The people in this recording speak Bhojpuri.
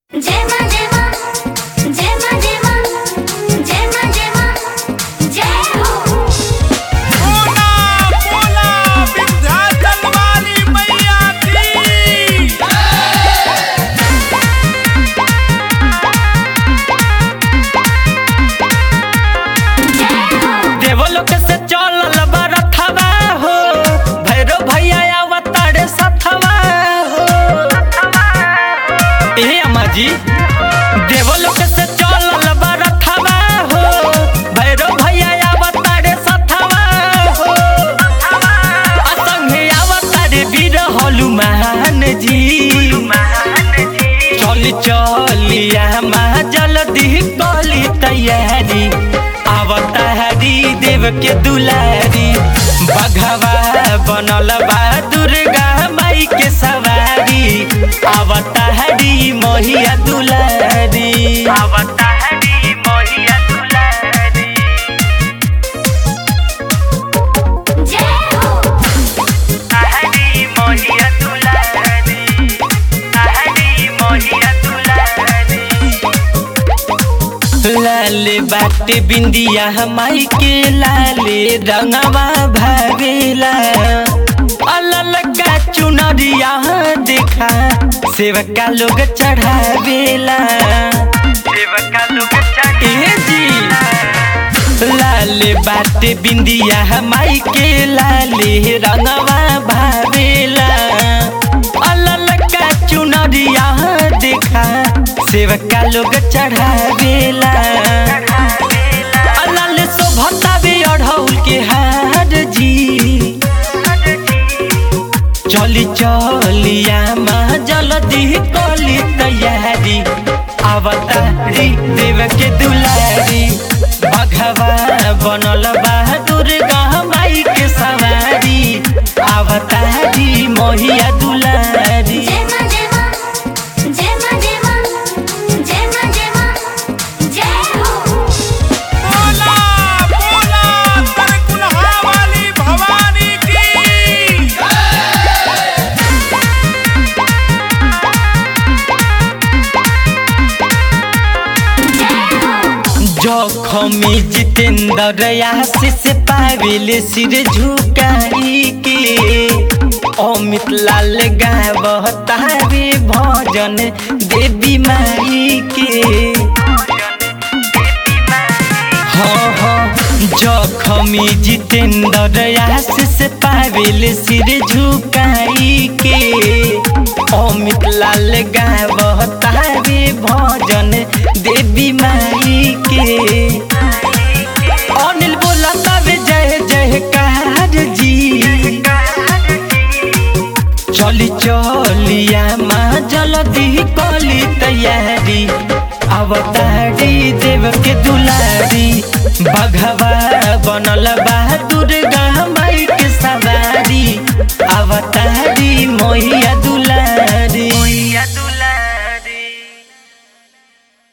जय मां जय मां जय मां जय मां जय मां जय मां जय हो बोला बोला विंध्याचल वाली मैया की देवलोक से चलल बरथवा हो भैरव भैया अवतारे सथवा हो ए अम्मा जी देवलोक से चलल बरथवा हो भैरव भैया अवतारे सथवा हो असंगे अवतारे वीर हनुमान जी चली चलिया माँ जल्दी कली तैयारी अवतारी देव के दुलारी बघवा बनल बा दुर्गा माई के सवारी अवतारी मोहिया दुलारी अवतारी मोहिया दुलारी जय हो हरी मोहिया दुलारी हरी मोहिया दुलारी लाले बाटे बिंदिया माई के लाले रंगवा भरेला अलल का चुनरिया देखा सेवका लोग चढ़ावेला सेवका लोग चढ़े जी लाले बाटे बिंदिया माई के लाले रंगवा भावेला अलल का चुनरिया देखा सेवका लोग चढ़ावेला अलल शोभतावे अढ़ौल के हार जी चली चलिया माँ जल्दी कली तैयारी अवतारी देव के दुलारी बघवा बनल बा दुर्गा माई के सवारी अवतारी मोहिया दुलारी जय मां जय मां जय मां जय मां जय मां जय मां जय हो बोला बोला तरकुलहा वाली भवानी की जखमी जितेंद्र आशीष पाविल सिर झुकाई के अमित लाल गावतारे भजन देवी माई के हाँ हाँ जखमी जितेंद्र आशीष पाविल सिर झुकाई के अमित लाल गावतारे भजन देवी माई के अनिल बोला तब जय जयकार जी चली चलिया माँ जल्दी कली तैयारी अवतार